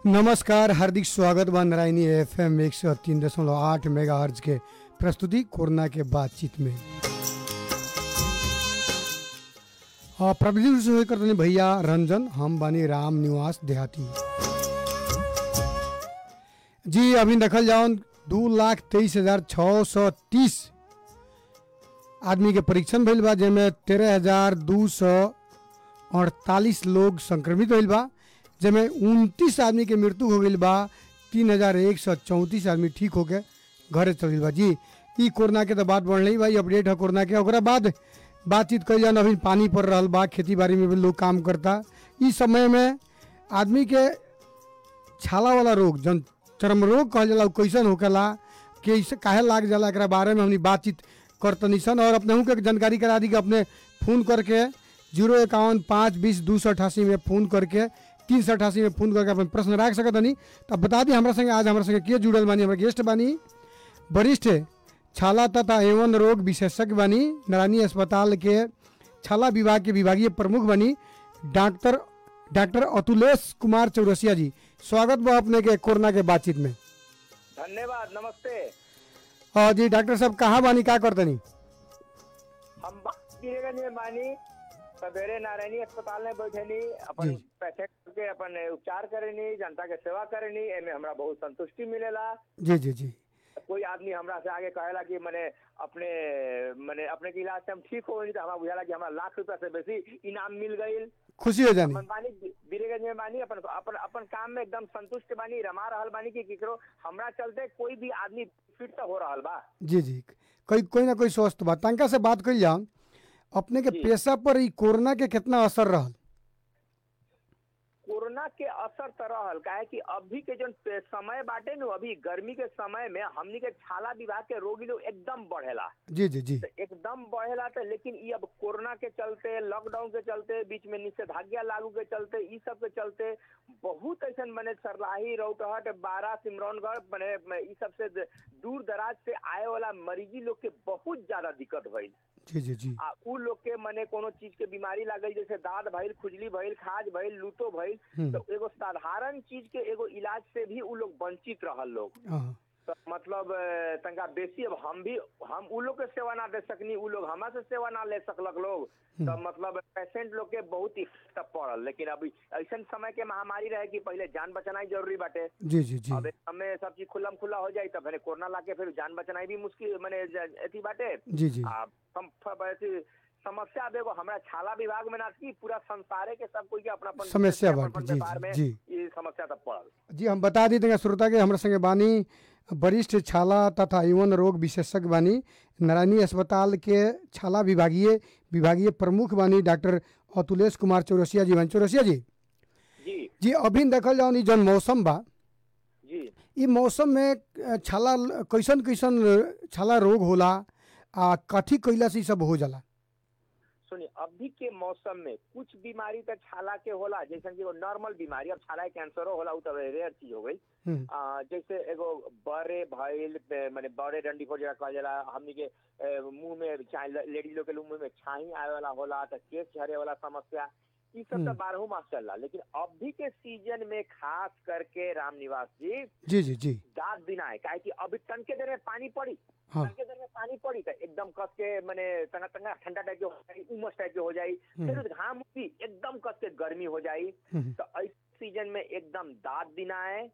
नमस्कार हार्दिक स्वागत बा नारायणी एफ एम एक सौ तीन दशमलव आठ मेगा हर्ज के प्रस्तुति कोरोना के बातचीत में आ, प्रविधि रूप से होए करतनी भैया रंजन हम बानी राम निवास देहाती जी अभी देखल जाओ दू लाख तेईस हजार छः सौ तीस आदमी के परीक्षण भइल बा जेमे तेरह हजार दू सौ अड़तालीस लोग संक्रमित भइल बा जेमे उनतीस आदमी के मृत्यु हो गई बा तीन हजार एक सौ चौंतीस आदमी ठीक होके घरे चल गइल बा जी ई कोरोना के तो बात बढ़ रही बा ई अपडेट है कोरोना के ओकरा बाद बातचीत कई जान अभी पानी पड़ रहा बा खेती बाड़ी में भी लोग काम करता ई समय में आदमी के छाला वाला रोग जन चर्म रोग कहल जाला उ कैसन होकेला कैसे काहे लाग जाला एकरा बारे में हमनी बातचीत करतनी सन और अपने के जानकारी करा दी कि अपने फोन करके जीरो इक्यावन पाँच बीस दू सौ अठासी में फ़ोन करके तीन सौ अठासी में फ़ोन करके अपन प्रश्न रख सकत हनी तब बता दी हमारा संगे आज हमारा संगे के जुड़ल बानी हमारे गेस्ट बानी वरिष्ठ छाला तथा एवं रोग विशेषज्ञ बानी नारायणी अस्पताल के छाला विभाग के विभागीय प्रमुख बनी डॉक्टर डॉक्टर अतुलेश कुमार चौरसिया जी स्वागत बा अपने के कोरोना के बातचीत में धन्यवाद नमस्ते और जी डॉक्टर साहब कहाँ बानी का करतनी हम गिरेगंज में बानी सवेरे नारायणी अस्पताल में बैठेनी अपन जी। पेशेंट के अपन उपचार करेनी जनता के सेवा करेनी एमे हमरा बहुत संतुष्टि मिलेला जी जी जी कोई आदमी हमरा से आगे कहेला कि मने अपने मने अपने के इलाज से हम ठीक हो गई तो हमरा बुझाला कि हमरा लाख रुपया से बेसी इनाम मिल गईल खुशी हो जानी अपन बानी बीरेगंज में बानी अपन अपन अपन काम में एकदम संतुष्ट बानी रमा रहल बानी कि केकरो हमरा चलते कोई भी आदमी फिट तो हो रहल बा जी जी कोई कोई ना कोई स्वस्थ बा तनका से बात कइल जाओ अपने के जी। पेशा पर ई कोरोना के कितना असर रहल कोरोना के असर तो रहल काहे कि अभी के जो समय बाटे नु अभी गर्मी के समय में हमनी के छाला विभाग के रोगी लोग एकदम बढ़ेला जी जी जी तो एकदम बढ़ेला तो लेकिन ये अब कोरोना के चलते लॉकडाउन के चलते बीच में निषेधाज्ञा लागू के चलते ई सब के चलते बहुत ऐसा मने सरलाही रौटहट बारह सिमरौनगढ़ मने ई सब से दूर दराज से आए वाला मरीजी लोग के बहुत ज्यादा दिक्कत भइल जी जी जी आ उ लोग के मने कोनो चीज के बीमारी लागल जैसे दाद भइल खुजली भइल खाज भइल लूतो भइल हम्म। तो एगो साधारण चीज के एगो इलाज से भी उ लोग वंचित रहल लोग हाँ तो मतलब अ, तंका बेसी अब हम भी हम उ लोग के सेवा ना दे सकनी उ लोग हमा से सेवा ना ले सकलक लोग तो मतलब पेशेंट लोग के बहुत इफेक्ट पड़ल लेकिन अभी ऐसा समय के महामारी रहे कि पहले जान बचाना जरूरी बाटे जी जी जी अब हमें सब चीज खुल्लम खुला हो जाई तो फिर कोरोना लाके फिर जान बचना भी मुश्किल मैंने अथी बाटे जी जी आ, हम फ- ऐसी समस्या अब एगो हमरा छाला विभाग में ना थी पूरा संसारे के सब कोई के अपना अपन समस्या अपन- बाटे, अपन जी, व्यापार जी, में जी। ये समस्या तब पड़ल जी हम बता दी देंगे श्रोता के हमारे संगे बानी वरिष्ठ छाला तथा यौन रोग विशेषज्ञ बानी नारायणी अस्पताल के छाला विभागीय विभागीय प्रमुख बानी डॉक्टर अतुलेश कुमार चौरसिया जी बानी चौरसिया जी जी जी अभी देखल जाओ नी जौन मौसम बा जी ई मौसम में अ, छाला कैसन कैसन छाला रोग होला आ कथी कैला से ई सब हो जाला सुनिए अभी के मौसम में कुछ बीमारी तो छाला के होला जैसे कि वो नॉर्मल बीमारी अब छाला के कैंसरो होला उ तो रेयर चीज हो गई हम्म, आ, जैसे एगो बड़े भइल ए, माने बड़े डंडी को जगह कहल जाला हमनी के ए, मुंह में लेडीज लोग के मुंह में छाई आवे वाला होला तो केस झरे वाला समस्या ई सब तो हम्म। बारहो मास चलला लेकिन अभी के सीजन में खास करके राम निवास जी जी जी जी दांत बिना है काहे कि अभी तन के देर में पानी पड़ी हाँ तन के देर में पानी पड़ी तो एकदम कस के माने तना तना ठंडा टाइप के हो जाई उमस टाइप के हो जाई फिर घाम भी एकदम कस के गर्मी हो जाई हम्म, तो इस सीजन में एकदम दांत बिना है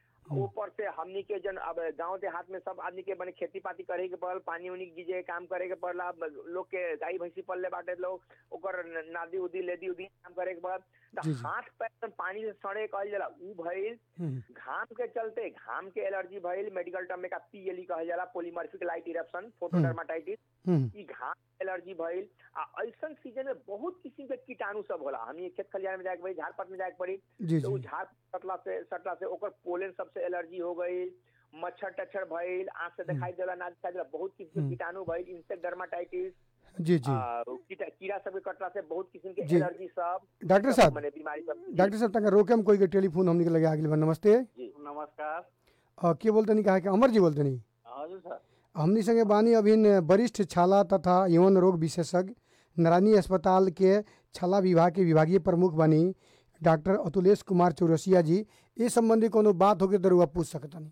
ऊपर से हमनी के जन अब गांव देहात में सब आदमी के बने खेती पाती करे के पड़ल पानी उनी गीजे काम करे के पड़ला लोग के गाय भैंसी पलले बाटे लोग ओकर न- नादी उदी लेदी उदी काम करे के पड़ल तो जी, जी। हाथ पैर में पानी से सड़े कहल जाला ऊ भइल हम्म, घाम के चलते घाम के एलर्जी भइल मेडिकल टर्म में का पीएलई कहल जाला polymorphic light eruption photodermatitis hmm, ई घाम एलर्जी भइल आ ऐसन सीजन में बहुत किस्म के कीटाणु सब होला हमनी खेत खलिहान में जाके पड़ी झाड़ पात में जाके पड़ी जी तो उ जी झाड़ सटला से सटला से ओकर पोलन सबसे एलर्जी हो गई मच्छर टच्छर भइल आंख से दिखाई देला ना दिखाई देला बहुत किस्म के हम्म। कीटाणु भइल इंसेक्ट डर्माटाइटिस जी जी आ, कीटा कीड़ा सब के कटला से बहुत किस्म के जी। एलर्जी सब डॉक्टर सब साहब माने बीमारी सब डॉक्टर साहब तक रोके हम कोई के टेलीफोन हमने के लगे आगे बा नमस्ते जी नमस्कार अ, के बोलते नहीं कहा कि अमर जी बोलते नहीं हजुर सर हमनी संगे बानी अभी वरिष्ठ छाला तथा यौन रोग विशेषज्ञ नारायणी अस्पताल के छाला विभाग के विभागीय प्रमुख बानी डॉक्टर अतुलेश कुमार चौरसिया जी ए संबंधी कोनो बात होके तो रउआ पूछ सकतनी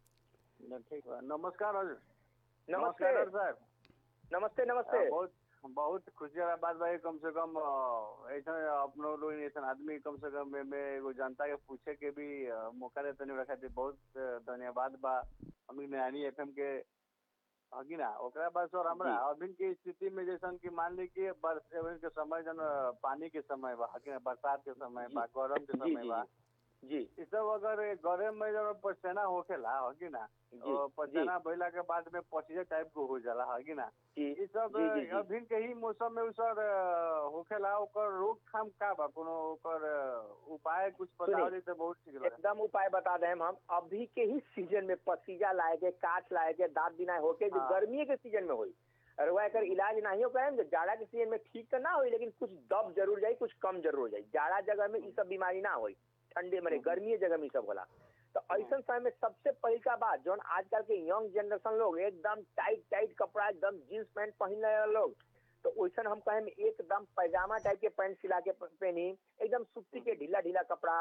न, ठीक बा नमस्कार हजुर नमस्ते नमस्कार डॉक्टर साहब नमस्ते नमस्ते अ, बहुत बहुत खुशी वाला बात भाई कम से कम अ, ऐसा अपनो लोग ऐसा आदमी कम से कम में, में एगो जनता के पूछे के भी अ, मौका देते नहीं रखा बहुत अ, धन्यवाद बा हम नयानी एफएम के हगी ना ओकरा बाद सर हमरा अभी के स्थिति में जैसन कि मान ली कि बरस अभी के समय जन अ, पानी के समय बा हगी ना बरसात के समय बा गरम के जी समय जी बा जी इ सब अगर गरम में जब पसीना होखेला हगी ना जी और जी पसीना भइला के बाद में पसीजा टाइप को हो जाला हगी ना जी ई सब जी, जी, जी। अभी के ही मौसम में उ सब अ, होखेला ओकर रोकथाम का बा कोनो ओकर अ, उपाय कुछ सुनी। बताओ तो बहुत ठीक लगे एकदम उपाय बता दें हम अभी के ही सीजन में पसीजा लाए के काट लाए के दांत बिनाए होके जो हाँ। गर्मी के सीजन में होई और वह एकर इलाज नहीं हो करें जो जाड़ा के सीजन में ठीक तो ना होई लेकिन कुछ दब जरूर जाई कुछ कम जरूर हो जाई जाड़ा जगह में ई सब बीमारी ना होई ठंडे में गर्मी जगह में ई सब होला तो ऐसा समय में सबसे पहल का बात जो आजकल के यंग जनरेशन लोग एकदम टाइट टाइट कपड़ा एकदम जींस पैंट पहन रहे लोग तो वैसा हम कहें एकदम पैजामा टाइप के पैंट सिला के पहनी एकदम सुत्ती के ढीला ढीला कपड़ा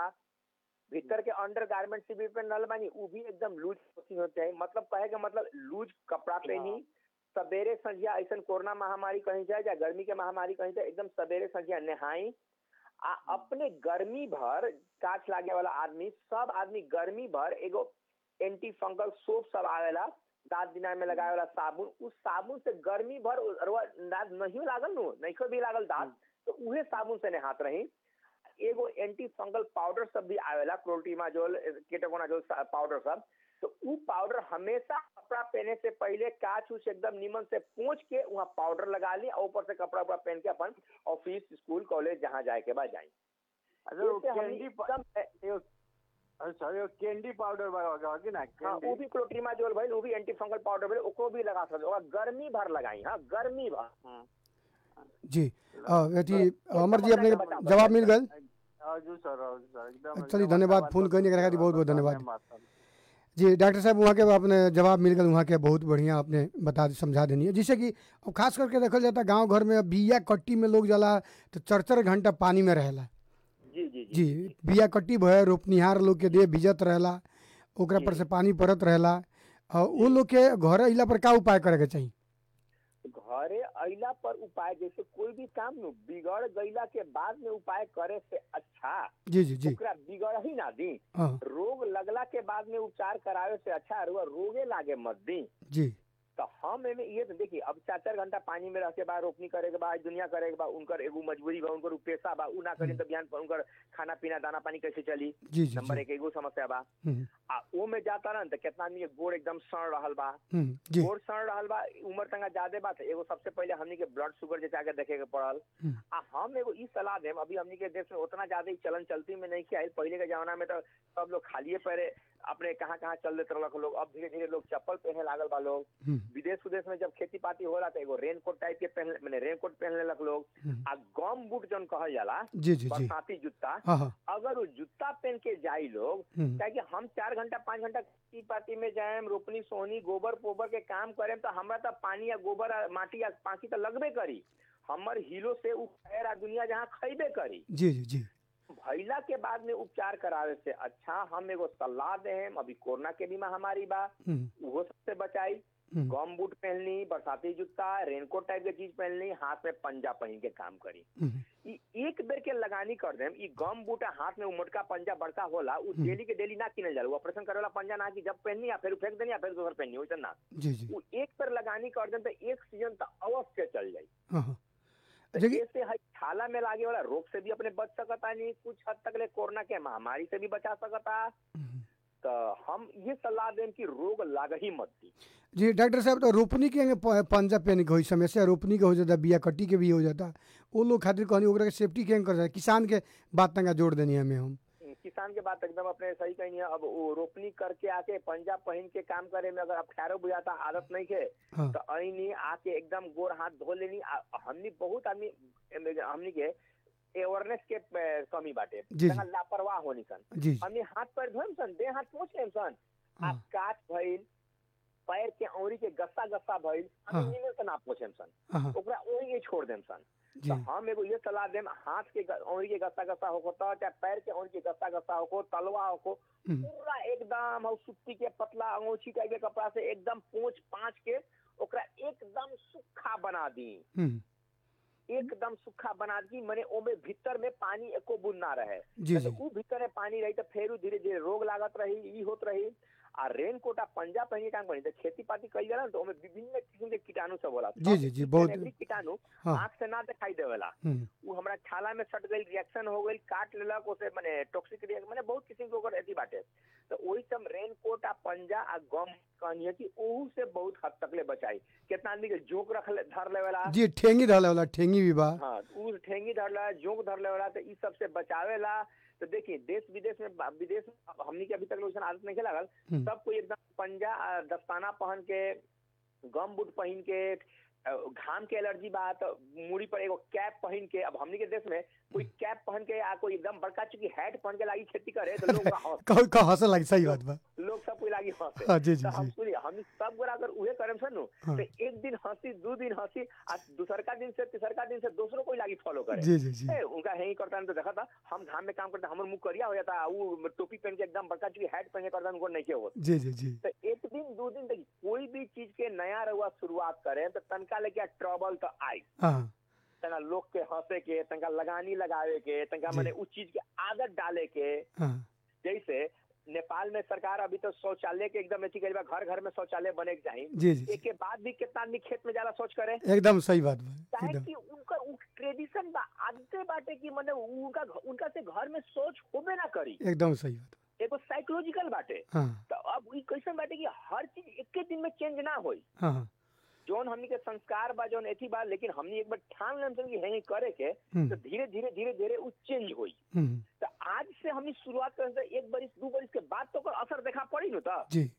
भीतर के अंडर गारमेंट से भी पहनल बानी उ भी एकदम लूज होते हैं मतलब कहे के मतलब लूज कपड़ा पहनी सवेरे संझिया ऐसा कोरोना महामारी कहीं जाए या गर्मी के महामारी कहीं जाए एकदम सवेरे संझिया नहाई आ अपने गर्मी भर काच लागे वाला आदमी सब आदमी गर्मी भर एगो एंटी फंगल सोप सब आवेला दांत दिनाय में लगाए वाला साबुन उस साबुन से गर्मी भर अरवा दांत नहीं लागल नु नहीं भी लागल दांत तो उहे साबुन से नहात रही एगो एंटी फंगल पाउडर सब भी आवेला क्लोटीमाजोल केटोकोनाजोल पाउडर सब तो उ पाउडर हमेशा कपड़ा पहने से पहले काच उच एकदम नीमन से पोंछ के वहाँ पाउडर लगा ली और ऊपर से कपड़ा उपड़ा पहन के अपन ऑफिस स्कूल कॉलेज जहाँ जाए के बाद जाए अच्छा वो इससे हमनी कैंडी प- एकदम एगो- अच्छा एगो कैंडी पाउडर बा हगी ना हाँ वो कैंडी भी क्लोट्रीमाजोल भाई वो भी एंटी फंगल पाउडर भाई ओको भी लगा सकते हो गर्मी भर लगाई हाँ गर्मी भर हम्म। जी अ, अथी अमर जी अपने जवाब मिल गल हजुर सर हजुर सर एकदम चलिए, एकदम धन्यवाद, अच्छा फोन बात करने के बा- खातिर बहुत-बहुत धन्यवाद। सर। जी डॉक्टर साहब वहाँ के आपने जवाब मिल गल वहाँ के बहुत बढ़िया आपने बता समझा देनी है जैसे कि अब खास करके देखल जाता गांव घर में अब बिया कट्टी में लोग जाला तो चार चार घंटा पानी में रहेला जी जी जी बिया कट्टी भय रोपनिहार लोग के देह भिजत रहेला ओकरा पर जी। से पानी पड़त रहेला और वो लोग के घर अइला पर का उपाय करे के चाहिए घरे अइला पर उपाय जैसे कोई भी काम नु बिगड़ गईला के बाद में उपाय करे से अच्छा जी जी जी ओकरा बिगड़ ही ना दी हाँ रोग लगला के बाद में उपचार करावे से अच्छा रुआ रोगे लागे मत दी जी तो हम एमे ये तो देखिए अब चार चार घंटा पानी में रह के बाद रोपनी करे के बाद दुनिया करे के बाद उनकर एगो मजबूरी बा उनकर उ पेशा बा उ ना करी तो बिहान पर उनकर खाना पीना दाना पानी कैसे चली जी जी नंबर जी एक एगो समस्या बा हम्म, आ ओ में जाता ना तो कितना आदमी के गोड़ एकदम सड़ रहल बा हम्म, जी गोड़ सड़ रहल बा उम्र तंगा ज्यादा बा तो एगो सबसे पहले हमनी के ब्लड शुगर जैसे आगे देखे के पड़ल हम्म, आ हम एगो ई सलाह देम अभी हमनी के देश में उतना ज्यादा ई चलन चलती में नहीं किया पहले के जमाना में तो सब लोग खालिए पैरे अपने कहाँ कहाँ चल देते रहलक लोग अब धीरे धीरे लोग चप्पल पहने लागल बा लोग हम्म, विदेश उदेश में जब खेती पाती होला तो एगो रेन कोट टाइप के पहन मैंने रेन कोट पहन लेलक लोग हम्म, आ गम बूट जौन कहल जाला जी जी जी बरसाती जूता हाँ हाँ अगर वो जूता पहन के जाई लोग हम्म, क्या हम चार घंटा पाँच घंटा खेती पाती में जाएम रोपनी सोहनी गोबर पोबर के काम करेम तो हमरा तो पानी या गोबर आ माटी या पाकी तो लगबे करी हमर हिलो से उ खैर आ दुनिया जहाँ खैबे करी जी जी जी भैला के बाद में उपचार करावे से अच्छा हम एगो सलाह देम अभी कोरोना के भी महामारी बा हम्म, उहो सबसे बचाई हम्म, गम बूट पहनली बरसाती जूता रेनकोट टाइप के चीज पहनली हाथ में पंजा पहन के काम करी हम्म, ई एक बेर के लगानी कर देम ई गम बूट आ हाथ में उ मोटका पंजा बड़का होला उ हम्म। डेली के डेली ना किनल जाला उ ऑपरेशन करे वाला पंजा ना कि जब पहननी या फिर फेंक देनी या फिर दोसर पहननी वैसे ना जी जी उ एक बेर लगानी कर देम तो एक सीजन तो अवश्य चल जाई हाँ हाँ तो देखिए इससे हई छाला में लागे वाला रोग से भी अपने बच सकता नहीं कुछ हद तक ले कोरोना के महामारी से भी बचा सकता हम्म, तो हम ये सलाह देम कि रोग लाग ही मत दी जी डॉक्टर साहब तो रोपनी के प- पंजा पेन के होई समस्या रोपनी के हो जाता बिया कट्टी के भी हो जाता वो लोग खातिर कहनी ओकरा के सेफ्टी केन कर जाए किसान के बात तंगा जोड़ देनी हमें हम किसान के बात एकदम अपने सही कही है अब वो रोपनी करके आके पंजा पहन के काम करे में अगर अब ठहरो बुझाता आदत नहीं के हाँ तो अनी आके एकदम गोर हाथ धो लेनी आ- हमनी बहुत आदमी एमे हमनी के अवेयरनेस के ए, कमी बाटे जी, तंगा लापरवाह होनी सन जी जी हमनी हाथ पैर धोएम सन देह हाथ पोछ लेम सन आ हाँ काट भइल पैर के औरी के गस्सा गस्सा भइल हाँ। हम इन्हें से ना पूछेम सन हाँ ओकरा वही के छोड़ देम सन जी तो हम एगो ये सलाह देम हाथ के ग- औंरी के गस्सा गस्सा होको तो चाहे पैर के औंरी के गस्सा गस्सा होको तलवा होको हम्म, पूरा एकदम और सुत्ती के पतला अंगोछी टाइप के कपड़ा से एकदम पोंछ पाँच के ओकरा एकदम सूखा बना दी हम्म, एकदम सूखा बना दी मने ओमे भीतर में पानी एको बूंद ना रहे जी जी तो ऊ भीतर में पानी रही तो फेरू धीरे धीरे रोग लागत रही ई होत रही आ रेन कोट आ पंजा पहन के काम करी तो खेती पाती कई जाला ना तो ओमे विभिन्न किस्म के कीटाणु सब होला जी, जी, जी, बहुत- एवरी कीटाणु हाँ। आंख से ना दिखाई देवेला हम्म, उ हमरा छाला में सट गई रिएक्शन हो गई काट लेलक ओसे माने टॉक्सिक रिएक्शन माने बहुत किस्म के ओकर एथी बाटे तो ओही सब रेन कोट आ पंजा आ गम कहनी कि ओहू से बहुत हद तक ले बचाई कितना आदमी के जोक रख ले धर लेवेला जी ठेंगी रहले वाला ठेंगी भी बा हाँ उ ठेंगी धरला जोक धरले वाला तो ई सब से बचावेला तो देखिए देश विदेश में विदेश में अब हमनी के अभी तक लोग आदत नहीं लागल हम्म, सब कोई एकदम पंजा आ, दस्ताना पहन के गम बूट पहन के अ, घाम के एलर्जी बा तो मुड़ी पर एगो कैप पहन के अब हमनी के देश में कोई कैप पहन के आ कोई एकदम बड़का चुकी हैट पहन के लागी खेती करे तो लोग हंस- कहो कहो हंसे लगी सही बात बा लोग सब कोई लागी हंसे हाँ जी जी तो हम जी सुनिए हम सब गोरा अगर उहे करम सन नु, हाँ। तो एक दिन हंसी दो दिन हंसी आ दूसरका दिन से तीसरका दिन से दूसरों कोई लागी फॉलो करे जी जी जी ए, उनका है ही करता तो देखा था हम घाम में काम करते हमर मुंह करिया हो जाता वो टोपी पहन के एकदम बड़का चुकी हैट पहन के करता उनको नहीं के हो जी जी जी तो एक दिन दो दिन तक कोई भी चीज के नया रहुआ शुरुआत करें तो तनका लेके ट्रबल तो आई हाँ तनका लोग के हंसे के तनका लगानी लगावे के तनका जी। मैंने उस चीज के आदत डाले के हाँ जैसे नेपाल में सरकार अभी तो शौचालय के एकदम अथी करी बा घर घर में शौचालय बने के चाहिए जी जी एक के बाद भी कितना आदमी खेत में जाला सोच करे एकदम सही बात बा काहे एकदम कि उनका उ ट्रेडिशन बा आदते बाटे कि मने उनका उनका से घर में सोच होबे ना करी एकदम सही बात एगो साइकोलॉजिकल बाटे हाँ तो अब ई कैसन बाटे कि हर चीज एक दिन में चेंज ना होई हाँ हाँ जोन हमनी के संस्कार बा जोन एथी बा लेकिन हमनी एक बार ठान लेम सन कि है करे के हम्म, तो धीरे धीरे धीरे धीरे उ चेंज होई हम्म, तो आज से हमनी शुरुआत करें तो एक बरिस दू बरिस के बाद तो ओकर असर देखा पड़ी न त जी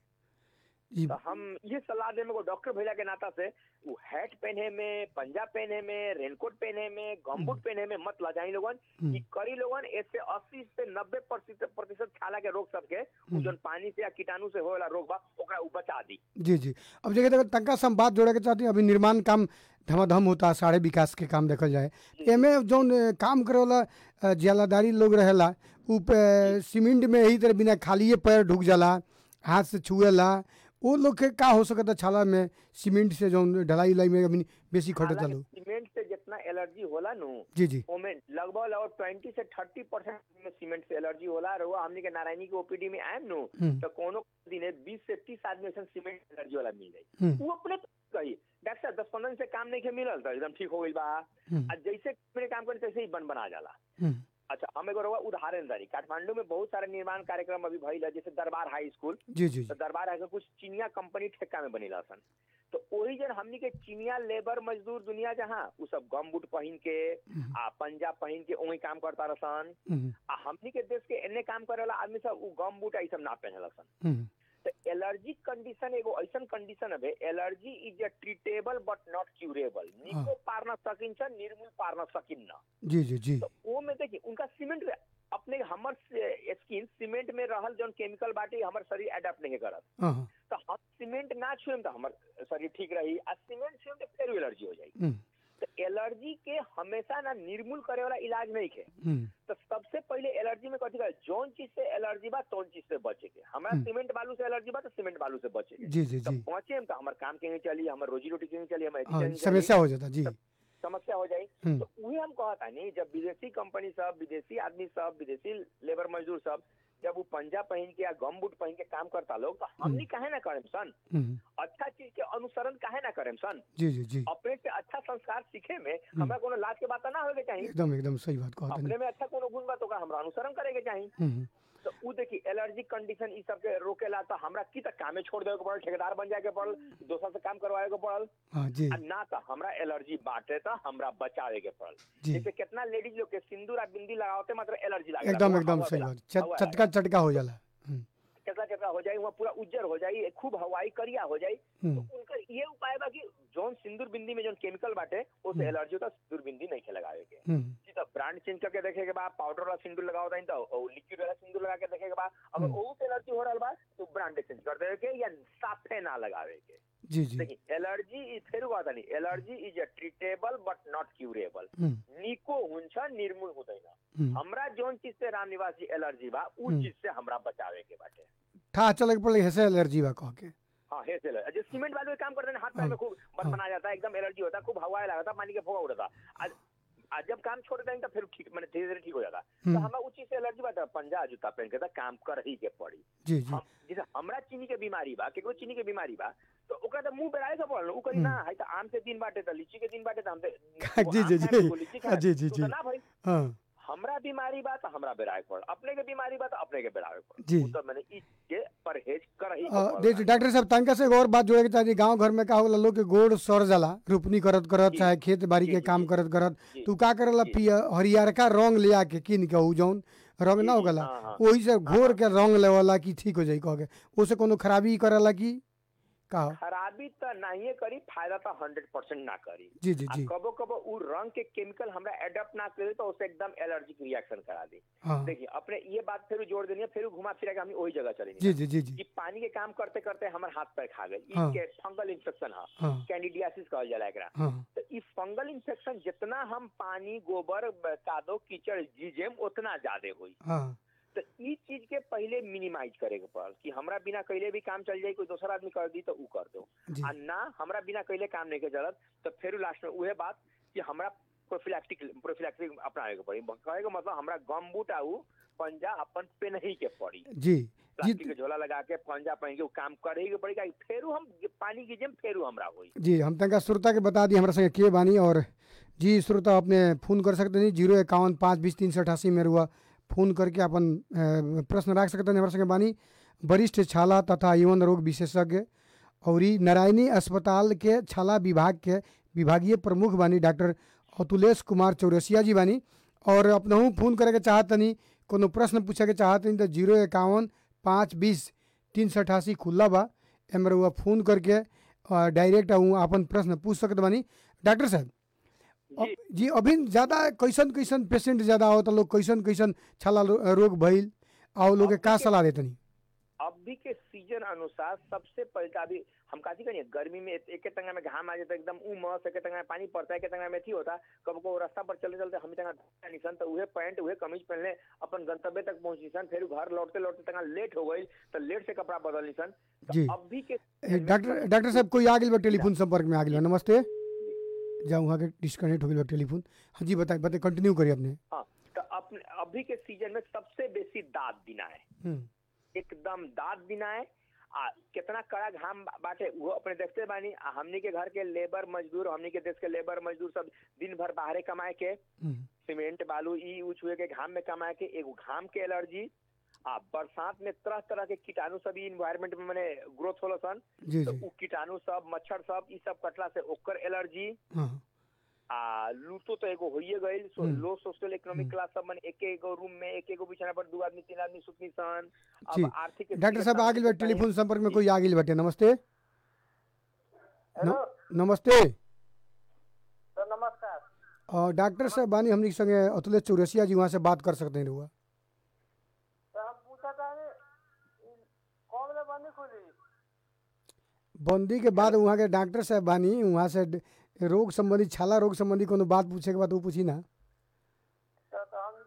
जी तो हम ये सलाह देने को डॉक्टर भैया के नाता से वो हैट पहने में पंजा पहने में रेनकोट पहने में गमबूट पहने में मत लजाई लोगन हम्म, कि करी लोगन इससे अस्सी से नब्बे प्रतिशत प्रतिशत छाला के रोग सबके उ जोन पानी से या कीटाणु से होएला रोग बा ओकरा उ बचा दी जी जी अब जगह जगह तनका से हम बात जोड़े के चाहते हैं अभी निर्माण काम धमाधम होता है सारे विकास के काम देखल जाए एमे जौन अ, काम करे वाला अ, जियालादारी लोग रहेला उ पे- सीमेंट में यही तरह बिना खालिए पैर ढुक जाला हाथ से छुएला वो लोग के का हो सकता छाला में सीमेंट से जौन ढलाई उलाई में अभी बेसी खटे हालांकि चलो सीमेंट से जितना एलर्जी होला नु जी जी ओमे लगभग लगभग ट्वेंटी से थर्टी परसेंट में सीमेंट से एलर्जी होला और हमनी के नारायणी के ओपीडी में आयम नु हम्म, तो कोनो दिन बीस से तीस आदमी ऐसा सीमेंट एलर्जी वाला मिल जाई हम्म, वो अपने कही डॉक्टर साहब दस पंद्रह दिन से काम नहीं के मिलल तो एकदम ठीक हो गई बा हम्म, आ जैसे मेरे काम करे तैसे ही बन बना जाला हम्म, अच्छा हम एगो रहुआ उदाहरण दारी काठमांडू में बहुत सारे निर्माण कार्यक्रम अभी भइल है जैसे दरबार हाई स्कूल जी जी तो जी दरबार हाई स्कूल कुछ चीनिया कंपनी ठेका में बनेला सन तो वही जन हमनी के चीनिया लेबर मजदूर दुनिया जहाँ उ सब गम बूट पहन के हम्म, आ पंजाब पहन के वही काम करता रहसन हम्म, आ हमनी के देश के एने काम करे वाला आदमी सब उ गम बूट आ ई सब ना पहनला सन हम्म, तो एलर्जी कंडीशन एगो ऐसन कंडीशन है allergy is a treatable but not curable निको पार न सकिन छ निर्मूल पार न सकिन न जी जी जी तो वो में देखिए उनका सीमेंट अपने हमर स्किन सीमेंट में रहल जौन केमिकल बाटे हमर शरीर अडेप्ट नहीं करत हाँ हाँ, तो हम सीमेंट ना छुएम तो हमर शरीर ठीक रही आ सीमेंट छुएम तो फिर एलर्जी हो जाई हम्म, तो एलर्जी के हमेशा ना निर्मूल करे वाला इलाज नहीं है हम्म, तो सबसे पहले एलर्जी में कथी कहे जौन चीज से एलर्जी बा तौन चीज से बचे के हमरा हम्म। सीमेंट बालू से एलर्जी बा तो सीमेंट बालू से बचे के जी जी तो जी पहुंचे हम तो हमार काम के चली हमार रोजी रोटी के चली हमार हाँ education के चली, समस्या हो जाता जी समस्या हो जाई हम्म, तो उहे हम कहता नहीं जब विदेशी कंपनी सब विदेशी आदमी सब विदेशी लेबर मजदूर सब जब वो पंजा पहन के या गम बूट पहन के काम करता लोग तो हमनी काहे ना करें सन हम्म, अच्छा चीज के अनुसरण काहे ना करें सन जी जी जी अपने से अच्छा संस्कार सीखे में हमरा कोनो लाज के बात ना होगे चाहिए एकदम एकदम सही बात कहता अपने में अच्छा कोनो गुण बा तो ओकरा हमरा अनुसरण करे के चाहिए हम्म, तो उ देखी एलर्जी कंडीशन ई सब के रोकेला तो हमरा की तक कामे छोड़ देवे के पड़ल ठेकेदार बन जाए के पड़ल दोसर से काम करवाए के पड़ल हाँ जी आ ना तो हमरा एलर्जी बाटे तो हमरा बचावे के पड़ल जी जैसे कितना लेडीज लोग के सिंदूर आ बिंदी लगावते मात्र एलर्जी लागे एकदम एकदम सही बात चट- चटका चटका हो जाला हम्म, चटका चटका हो जाई वहाँ पूरा उज्जर हो जाई खूब हवाई करिया हो जाई तो हम्म, उनका ये उपाय बा कि जौन सिंदूर बिंदी में जौन केमिकल बाटे हम्म। उसे एलर्जी होता सिंदूर बिंदी नहीं के लगावे के हम्म, जी तो ब्रांड चेंज करके देखे के बाद पाउडर वाला सिंदूर लगाओ तानी तो और लिक्विड वाला सिंदूर लगा के देखे के बाद अगर हम्म। ओहू से एलर्जी हो रहल बा तो ब्रांड चेंज कर देवे के या साफे ना लगावे के जी जी देखिए एलर्जी इज फेर बात नहीं allergy is a treatable but not curable hmm, निको हुन्छ निर्मूल हुँदैन हम्म। हमरा जोन चीज से राम निवासी एलर्जी बा उ हम्म। चीज से हमरा बचावे के बाटे ठा चले के पड़े हेसे एलर्जी बा कह के हाँ हे से जो सीमेंट वाले काम करते हैं ना, हाथ पैर में खूब हाँ। बन बना जाता है एकदम एलर्जी होता है खूब हवा लगता है पानी के फोगा उड़ता आज आज जब काम छोड़ देंगे तो फिर ठीक मैंने धीरे धीरे ठीक हो जाता तो हम्म, हमें उस चीज से एलर्जी बात है पंजा जूता पहन के तो काम कर ही के पड़ी जी जी हम जैसे हमरा चीनी के बीमारी बा केकरो चीनी के बीमारी बा तो ओकरा तो मुंह बेराए के पड़ल उ करी हम्म। ना है तो आम से दिन बाटे तो लीची के दिन बाटे तो हम जी, तो जी, जी। लीची हाँ, जी, जी, तो जी। ना भाई हाँ हमरा बीमारी बा तो हमरा बेराए पड़ अपने के बीमारी बा तो अपने के बेराए पड़ जी। उ तो मैंने इस के परहेज कर ही के अ, पड़ल देखिए बा। डॉक्टर साहब तनका से एक और बात जोड़े के चाहिए गांव घर में का होला लोग के गोड़ सर जाला रोपनी करत करत जी। चाहे खेत बाड़ी जी, के जी, काम जी। करत करत जी। तू का करेला जी। पिया हरियरका रंग ले आके किन के उ जौन रंग जी, ना जी, होगला हाँ, हाँ। वही से घोर के रंग लेवला कि ठीक हो जाई कह के ओसे कोनो खराबी करेला कि का हो? खराबी तो नहीं करी फायदा तो हंड्रेड परसेंट ना करी जी जी आ जी कबो कबो उ रंग के केमिकल हमरा एडेप्ट ना करे तो उसे एकदम एलर्जिक रिएक्शन करा दी हाँ देखिए अपने ये बात फिर जोड़ देनी है फिर घुमा फिरा के हम वही जगह चलेंगे जी जी जी जी कि पानी के काम करते करते हमारे हाथ पैर खा गए हाँ। के फंगल इन्फेक्शन है हाँ कैंडिडियासिस कहल जाला एकरा हाँ तो ई फंगल इन्फेक्शन जितना हम पानी गोबर ब- कादो कीचड़ जीजेम उतना ज्यादा हुई हाँ तो ई चीज के पहले मिनिमाइज करे के पड़ल कि हमरा बिना कैले भी काम चल जाई कोई दूसरा आदमी कर दी तो ऊ कर दो जी आ ना हमरा बिना कैले काम नहीं के चलत तो फिर लास्ट में उहे बात कि हमरा प्रोफिलैक्टिक प्रोफिलैक्टिक अपनावे के पड़ी कहे के मतलब हमरा गम बूट आऊ पंजा अपन पे नहीं के पड़ी जी जी प्लास्टिक के झोला लगा के पंजा पहन के ऊ काम करे ही के पड़ी काहे फेरू हम पानी की जेम फेरू हमरा होई जी हम तनका श्रोता के बता दी हमारे संगे के बानी और जी श्रोता अपने फोन कर सकते नहीं जीरो इक्यावन पाँच बीस तीन सौ अठासी में रुआ फोन करके अपन अ, प्रश्न रख सकते हैं हमारे संगे बानी वरिष्ठ छाला तथा यौन रोग विशेषज्ञ और ई नारायणी अस्पताल के छाला विभाग के विभागीय प्रमुख बानी डॉक्टर अतुलेश कुमार चौरसिया जी बानी और अपनहू फोन करे के चाहतनी कोनो प्रश्न पूछे के चाहतनी तो जीरो इक्यावन पाँच बीस तीन सौ अठासी खुला बा एमे रउआ फोन करके अ, डायरेक्ट उ अपन प्रश्न पूछ सकत बानी डॉक्टर साहब जी अब- जी अभी ज्यादा कैसन कैसन पेशेंट ज्यादा आवता लोग कैसन कैसन छाला रो- रोग भइल आओ लोग के का सलाह देतनी अभी के सीजन अनुसार सबसे पहले तो अभी हम काची करिए गर्मी में एक एक टंगा में घाम आ जाता है एकदम उमस एक टंगा में पानी पड़ता है एक टंगा में थी होता कब को रास्ता पर चलते चलते हम टंगा निशन तो उहे पैंट उहे कमीज पहनले अपन गंतव्य तक पहुंची सन फिर घर लौटते लौटते टंगा लेट हो गई तो लेट से कपड़ा बदल निसन जी। तो अभी के ए, डॉक्टर डॉक्टर साहब कोई आ गेल बा टेलीफोन संपर्क में आ गेल बा नमस्ते जाऊँ वहाँ के डिस्कनेक्ट हो गेल बा टेलीफोन हाँ जी बताइए बताइए कंटिन्यू करिए अपने हाँ तो अपने अभी के सीजन में सबसे बेसी दाँत बिना है हम्म, एकदम दाँत बिना है आ कितना कड़ा घाम बा- बाटे वो अपने देखते बानी आ हमनी के घर के लेबर मजदूर हमनी के देश के लेबर मजदूर सब दिन भर बाहरे कमाए के हम्म, सीमेंट बालू ई ऊ छुए के घाम में कमाए के एगो घाम के एलर्जी आ बरसात में तरह तरह के कीटाणु सब इन्वायरमेंट में मने ग्रोथ होला सन जी तो जी उ कीटाणु सब मच्छर सब ई सब कटला से ओकर एलर्जी हाँ आ लूटो तो एगो होइए गइल so hmm. Low social economic hmm. Class सब मन एक एगो रूम में एक एगो बिछाना पर दू आदमी तीन आदमी सुतनी सन जी। अब आर्थिक डॉक्टर साहब आ गेल बा टेलीफोन संपर्क में कोई आ गेल बाटे नमस्ते हेलो न- नमस्ते सर नमस्कार और डॉक्टर साहब बानी हमनी के संगे अतुलेश चौरसिया जी वहाँ से बात कर सकते हैं रुआ सर हम पूछा था कौन बजे बंदी खुली बंदी के बाद वहाँ के डॉक्टर साहब बानी वहाँ से ड- रोग संबंधी छाला रोग संबंधी कोनो बात पूछे के बाद वो पूछी ना सर तो हम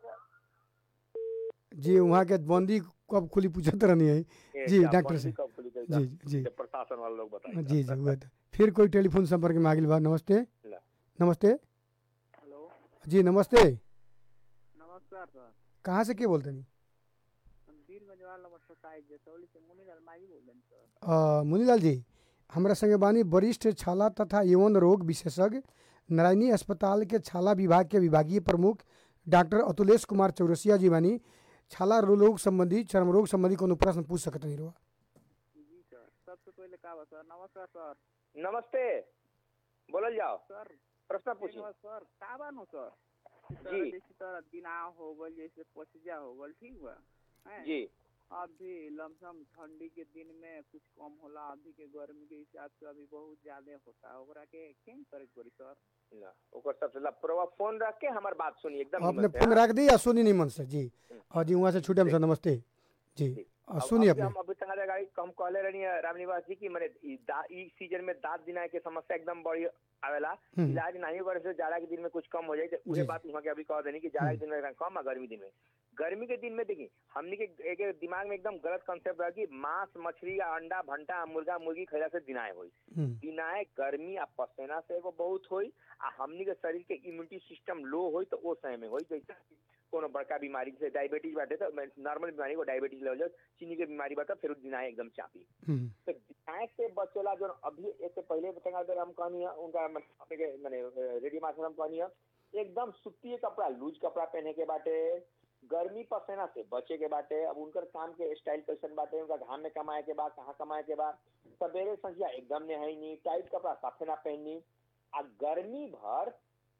जी वहाँ के बंदी कब खुली पूछत रहनी है जी, डॉक्टर साहब। जी जी प्रशासन वाले लोग बताएंगे जी जी वह तो फिर कोई टेलीफोन संपर्क में आ गेल बा नमस्ते ला। नमस्ते हेलो जी नमस्ते नमस्कार सर कहाँ से के बोलते नहीं हम वीर गजवाल नंबर सताईस जसौली से मुनी अलमारी बोल रहे हैं सर अ, मुनीलाल जी हमरा संगे बानी वरिष्ठ छाला तथा यौन रोग विशेषज्ञ नारायणी अस्पताल के छाला विभाग के विभागीय प्रमुख डॉक्टर अतुलेश कुमार चौरसिया जी बानी छाला रोग संबंधी चर्म रोग संबंधी कोनो प्रश्न पूछ सकत नहीं रुआ जी सर सबसे पहले का बा सर नमस्कार सर नमस्ते बोलल जाओ सर प्रश्न पूछिए पूछिए सर का बा नो सर जी। जैसे तरह दिनाव हो गल जैसे पसिजा हो गल ठीक बा हैं? जी अभी लमसम ठंडी के दिन में कुछ कम होला अभी के गर्मी के हिसाब से अभी बहुत ज्यादा होता ओकरा के केन करे के पड़ी सर ना ओकर सबसे लापरवाह फोन रख के हमार बात सुनी एकदम आपने हिम्मत से, फोन हाँ? रख दी या सुनी नहीं मन से जी और जी वहाँ से छूटे हम सर नमस्ते जी जी। और अब- सुनिए अभी अपने हम अभी तक गाड़ी हम कहले रहनी रामनिवास जी की मैंने ई दा- ई सीजन में दांत दिनाए के समस्या एकदम बड़ी आवेला हम्म। इलाज नहीं करे से जाड़ा के दिन में कुछ कम हो जाए तो जी, उहे जी। बात वहाँ के अभी कह देनी कि जाड़ा के दिन में कम है गर्मी दिन में गर्मी के दिन में देखी हमने के एक एक दिमाग में एकदम गलत कंसेप्ट रहा कि मांस मछली या अंडा भंटा आ मुर्गा मुर्गी खैला से दिनाए होई हम्म, दिनाए गर्मी आ पसेना से एगो बहुत होई आ हमनी के शरीर के इम्यूनिटी सिस्टम लो होई तो ओ समय में होई जैसे कोनो बड़का बीमारी जैसे डायबिटीज बाटे तो नॉर्मल बीमारी को डायबिटीज लेवल चीनी के बीमारी बाटे फिर दिनाए एकदम चापी हम्म, तो दिनाए से बचेला जो अभी इससे पहले बता अगर हम कहनी है उनका मतलब अपने के माने रेडियो मास्टर हम कहनी है एकदम सूती कपड़ा लूज कपड़ा पहने के बाटे गर्मी पसेना से बचे के बाटे अब उनकर काम के स्टाइल कैसन बाटे उनका घाम में कमाए के बाद कहाँ कमाए के बाद सवेरे संझिया एकदम नहाई नहीं टाइट कपड़ा साफे ना पहनी आ गर्मी भर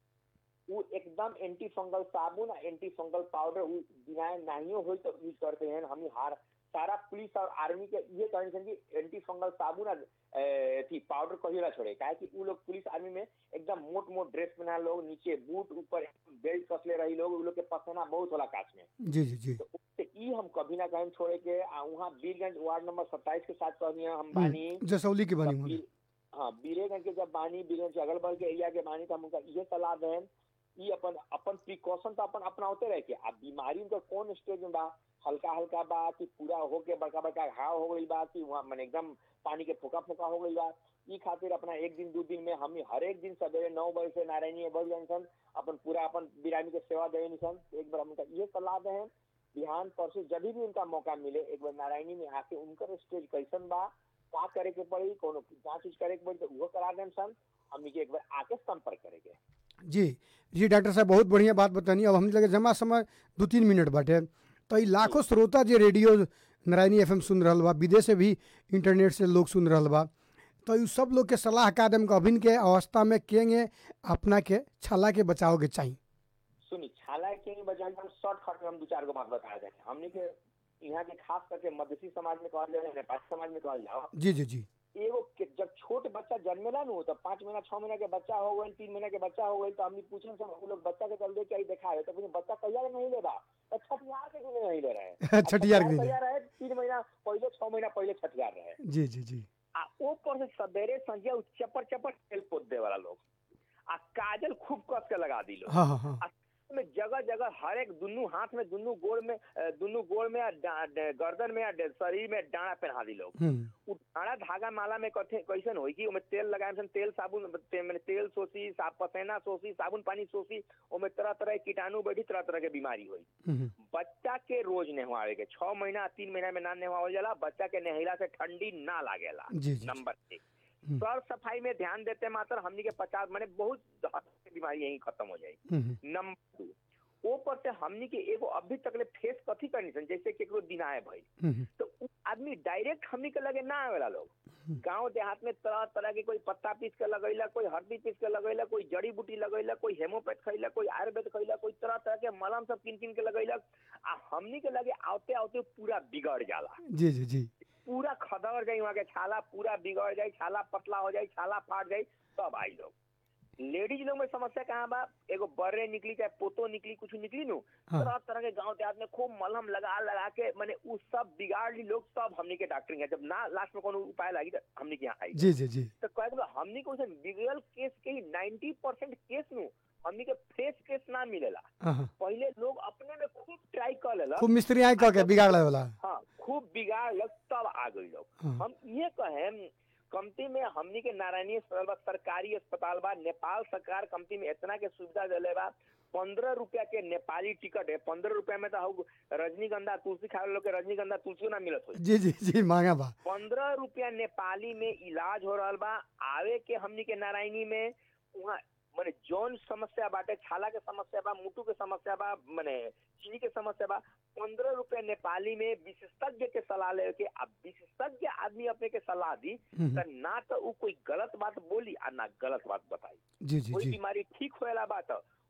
वो एकदम एंटी फंगल साबुन आ एंटी फंगल पाउडर वो दिनाए नाहियो होई तो यूज करते हैं हम हार सारा पुलिस और आर्मी के ये कहने छन कि एंटी फंगल साबुन आ ए, अथी पाउडर कहियो ना छोड़े काहे कि उ लोग पुलिस आर्मी में एकदम मोट मोट ड्रेस पहना लोग नीचे बूट ऊपर बेल्ट कसले रही लोग उ लोग के पसीना बहुत होला काच में जी जी जी तो उससे ई हम कभी ना कहीं छोड़े के आ वहाँ बीरगंज वार्ड नंबर सत्ताईस के साथ कहनी हम बानी हम्म, जसौली की बनी तब होगी बीर- हाँ बीरेगंज के जब बानी बीरगंज के अगल बगल के एरिया के बानी तो हम उनका ये सलाह दें ई अपन अपन प्रिकॉशन तो अपन अपनाते रह के अब बीमारी उनका कौन स्टेज में बा हल्का हल्का बा कि पूरा होके बड़का बड़का घाव हो गई बा कि वहाँ मैंने एकदम पानी के फुका फुका हो गई बा ई खातिर अपना एक दिन दो दिन में हम हर एक दिन सवेरे नौ बजे से नारायणी बढ़ सन अपन पूरा अपन बिरामी के सेवा दे सन एक बार हम उनका ये सलाह दें बिहान परसों जब भी उनका मौका मिले एक बार नारायणी में आके उनकर स्टेज कैसन बा का करे के पड़ी कोनो जांच उच करे के पड़ी तो वो करा दें सन हमनी के एक बार आके संपर्क करेंगे जी जी डॉक्टर साहब बहुत बढ़िया बात बतानी अब हम लगे जमा समय दू तीन मिनट बाटे तो ई लाखों श्रोता जे रेडियो नारायणी एफएम सुन रहल बा विदेश से भी इंटरनेट से लोग सुन रहल बा तो ई सब लोग के सलाह का देम के अभिन के अवस्था में केंगे अपना के छाला के बचाव के चाहिए सुनी छाला के नहीं बजाय हम शॉर्टकट में हम दो चार गो बात बता दें हमने के यहाँ के खास करके मधेसी समाज में कहल जाए नेपाली समाज में कहल जाओ जी जी जी एगो के- जब छोट बच्चा जन्मेला नु तो पाँच महीना छह महीना के बच्चा हो गई तीन महीना के बच्चा हो गई तो हमने पूछे सब वो लोग बच्चा के चल दे के आई देखा है तो फिर बच्चा कहिया नहीं ले रहा तो छठियार के क्यों नहीं ले रहे हैं छठियार के कहिया रहे तीन महीना पहले छह महीना पहले छठियार रहे जी जी जी आ ऊपर से सवेरे संझिया उ चपर चपर तेल पोत दे वाला लोग आ काजल खूब कस के लगा दी लोग हाँ हाँ हाँ में जगह जगह हर एक दुनू हाथ में दुनू गोड़ में अ, दुनू गोड़ में आ डा- डा- गर्दन में आ डे- शरीर में डांडा पहना दी लोग हम्म उ डांडा धागा माला में कथे कैसन होई कि ओमे तेल लगाए सन तेल साबुन ते, माने तेल सोसी साफ पसेना सोसी साबुन पानी सोसी ओमे तरह तरह के कीटाणु बैठी तरह तरह के बीमारी होई हम्म, बच्चा के रोज नहवावे के छह महीना तीन महीना में ना नहवावल जाला बच्चा के नहला से ठंडी ना लागेला जी जी नंबर एक हम्म। सर सफाई में ध्यान देते मात्र हमनी के पचास माने बहुत हद तक बीमारी यही खत्म हो जाई हम्म, नंबर दू ऊपर से हमनी के एगो अभी तक ले फेस कथी करनी सन जैसे केकरो दिनाए भाई हम्म, तो उ आदमी डायरेक्ट हमनी के लगे ना आवेला लोग गांव देहात में तरह तरह के कोई पत्ता पीस के लगैला कोई हल्दी पीस के लगैला कोई जड़ी बूटी लगैला कोई हेमोपैथ खैला कोई आयुर्वेद खैला कोई तरह तरह के मलम सब किन किन के लगैलक आ हमनी के लगे आवते आवते पूरा बिगड़ जाला जी जी जी पूरा खदड़ जाई वहाँ के छाला पूरा बिगड़ जाई छाला पतला हो जाई छाला फाट जाई तब आई लोग लेडीज लोग में समस्या कहाँ बा एगो बर्रे निकली चाहे पोतो निकली कुछ निकली नु हाँ। तरह तरह के गांव देहात में खूब मलहम लगा लगा के माने उ सब बिगाड़ ली लोग सब हमनी के डॉक्टरिंग है जब ना लास्ट में कोनो उपाय लागी तो हमनी के यहाँ आई जी जी जी तो कह दो हमनी को उसे बिगड़ल केस के ही नाइन्टी परसेंट केस नु हमनी के फ्रेश केस ना मिलेला हाँ हाँ पहले लोग अपने में खूब ट्राई कर लेला खूब मिस्त्री आए कह के बिगाड़ वाला हाँ खूब बिगाड़ लग तब आ गई लोग हाँ। हम ये कहें कमती में हमनी के नारायणी अस्पताल बा सरकारी अस्पताल बा नेपाल सरकार कमती में इतना के सुविधा दिले बा पंद्रह रुपया के नेपाली टिकट है पंद्रह रुपया में तो हउ रजनीगंधा तुलसी खाए लोग के रजनीगंधा तुलसी ना मिलत हो जी जी जी मांगा बा पंद्रह रुपया नेपाली में इलाज हो रहा बा आवे के हमनी के नारायणी में वहाँ माने जौन समस्या बाटे छाला के समस्या बा मुटु के समस्या बा माने चीनी के समस्या बा पंद्रह रुपया नेपाली में विशेषज्ञ के सलाह ले के अब विशेषज्ञ आदमी अपने के सलाह दी हम्म, तो ना तो उ कोई गलत बात बोली आ ना गलत बात बताई जी जी कोई जी बीमारी ठीक होएला बा तो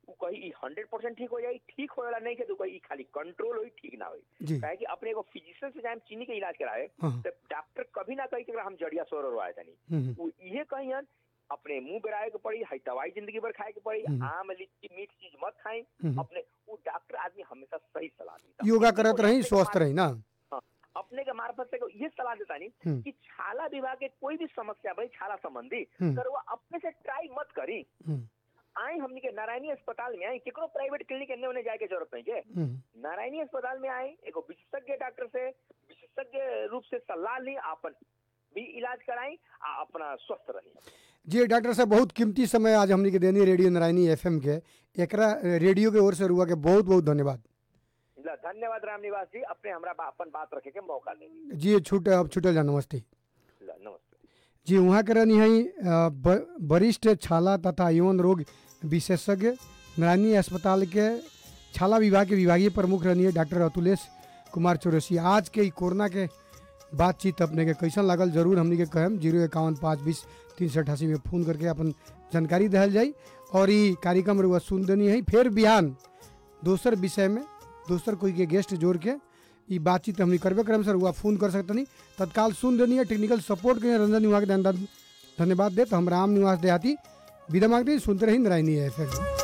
उ कही ई हंड्रेड परसेंट ठीक हो जाई ठीक होएला नहीं के तो कही ई खाली कंट्रोल होई ठीक ना होई जी काहे कि अपने एगो फिजिशियन से जाए चीनी के इलाज कराए हाँ तो डॉक्टर कभी ना कही कि हम जड़िया सोर और आए तनी हम्म, वो इहे कहियन अपने मुंह बेराए के पड़ी हई दवाई जिंदगी भर खाए के पड़ी हम्म। आम लीची मीठ चीज मत खाई हम्म। अपने वो डॉक्टर आदमी हमेशा सही सलाह देता योगा करत रही स्वस्थ रही ना अपने के मार्फत से ये सलाह देता नहीं हम्म। कि छाला विभाग के कोई भी समस्या भाई छाला संबंधी हम्म। कर वो अपने से ट्राई मत करी हम्म, आई हमनी के नारायणी अस्पताल में आई केकरो प्राइवेट क्लिनिक एने ओने जाए के जरूरत नहीं है हम्म, नारायणी अस्पताल में आए एगो विशेषज्ञ डॉक्टर से विशेषज्ञ रूप से सलाह ली अपन भी इलाज कराई आ अपना स्वस्थ रही जी डॉक्टर साहब बहुत कीमती समय आज हमनी के देनी रेडियो नारायणी एफएम के एकरा रेडियो के ओर से रुआ के बहुत बहुत धन्यवाद ला, धन्यवाद राम निवास जी अपने हमरा बा, अपन बात रखे के मौका देनी जी छूट अब छूटल जा नमस्ते ला, नमस्ते जी वहाँ के रहनी है वरिष्ठ छाला तथा यौन रोग विशेषज्ञ नारायणी अस्पताल के छाला विभाग के विभागीय प्रमुख रहनी है डॉक्टर अतुलेश कुमार चौरसिया आज के ई कोरोना के बातचीत अपने के कैसन लागल जरूर हमनी के कहम जीरो इक्यावन पाँच बीस तीन सौ अठासी में फ़ोन करके अपन जानकारी दहल जाई और ई कार्यक्रम रुआ सुन देनी है फिर बिहान दोसर विषय में दोसर कोई के गेस्ट जोड़ के ई बातचीत हमनी करबे करम सर हुआ फोन कर सकतनी तत्काल सुन देनी है टेक्निकल सपोर्ट के लिए रंजन निवास के धन्यवाद धन्यवाद दे तो हम राम निवास देहाती विदा मांगते हैं, सुनते रही नारायणी एफ